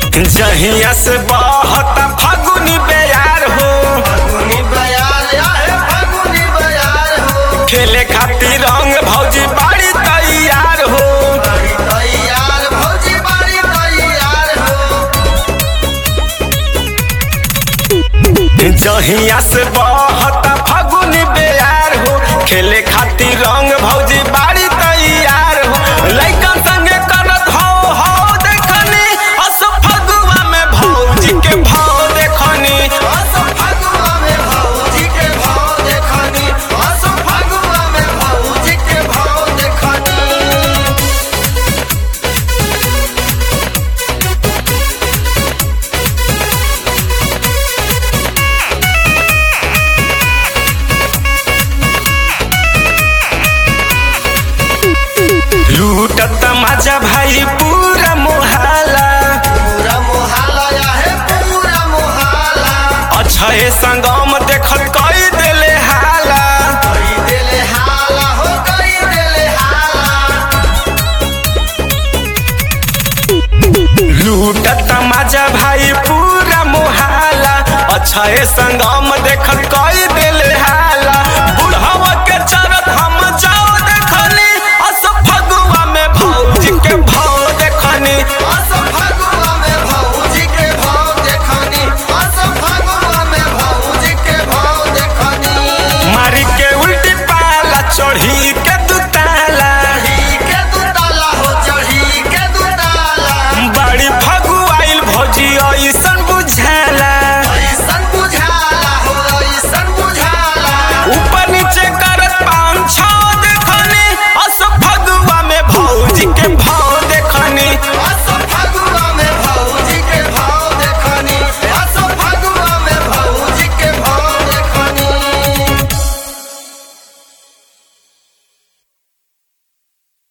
जहिया से बहता फागुनी बेयार हो फगुनी बयार आहे फगुनी बयार हो खेले खातिर रंग भौजी बाड़ी तैयार हो बड़ी तैयार भौजी बड़ी तैयार हो जहिया से बहता फागुनी बेयार हो खेले खातिर रंग भौजी बाड़ी तैयार हो लइकन संगे करत हो हो देखनी अस फगुआ में भौजी के भाव देखनी असो फगुआ में भौजी के भाव देखनी असो फगुआ में भौजी के भाव देखनी लूटत मजा भाई पूरा मोहल्ला पूरा मोहल्ला आहे पूरा मोहल्ला अछे संगम देखत कई देले हाला कई देले हाला हो कई देले हाला लूटत मजा भाई पूरा मोहल्ला अछे संगम देखत कई देले हाला बुढ़वा के चरत हम